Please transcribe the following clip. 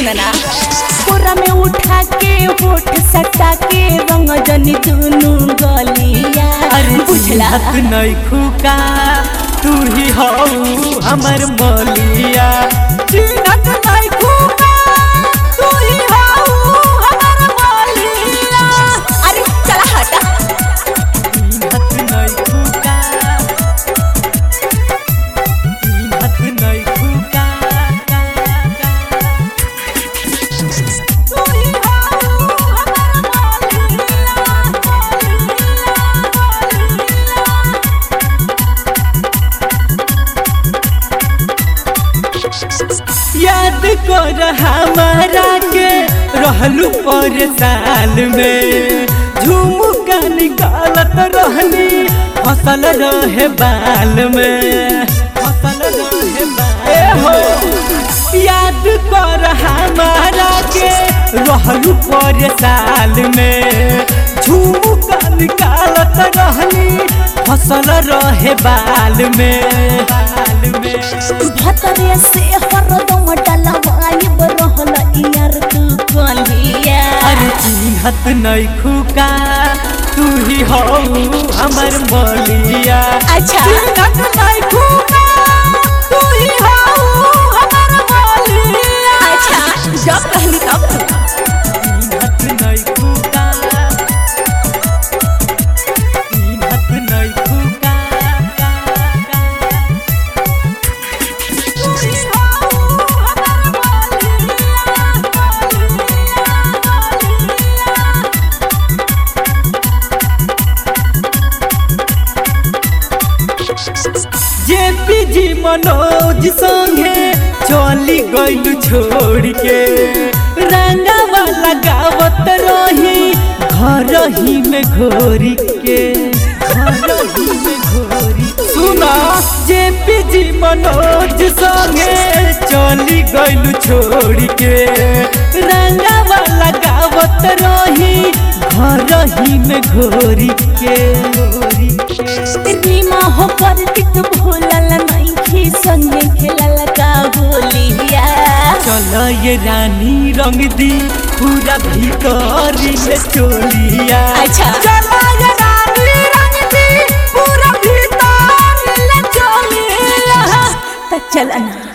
सुनना पूरा में उठा के होठ सटा के रंग जनी दुनु गलिया अरे बुझला चिन्हत नहीं खुका तू ही हो हमर मलिया चिन्हत नहीं खुका तू ही हो हमर मलिया अरे चला हटा चिन्हत नहीं खुका चिन्हत नहीं खुका तू ही हो हमर याद कर हमारा के रहलू पर साल में झुमका निकालत रहनी फसल रहे बाल में फसल रहे बाल हो याद कर हमारा के रहलू पर साल में झुमका निकालत रहनी फसल रहे बाल में बाल में भतरे से हरदम डलवाइब रहल यार तू गलिया अरे चिन्हत नहीं खुका तू ही हो हमर मलिया अच्छा। चिन्हत नहीं खुका तू ही हो हमर मलिया अच्छा जब कहली तब चिन्हत नहीं खुका चिन्हत नहीं खुका तू ही हो हमर जे पीजी मनोज संगे चली गइल छोड़ के रंगवा लगावत रही घर ही में घोरी के घर ही में घोरी सुना जे पीजी मनोज संगे चली गइल छोड़ के रंगवा लगावत रही घर ही में घोरी के घोरी के रीमा हो पर टिक भूलल नहीं खी संगे खेलल का होलिया चल ये रानी रंग दी पूरा भीतरी में चोलिया अच्छा। चल ये रानी रंग दी पूरा भीतरी में चोलिया त चल ना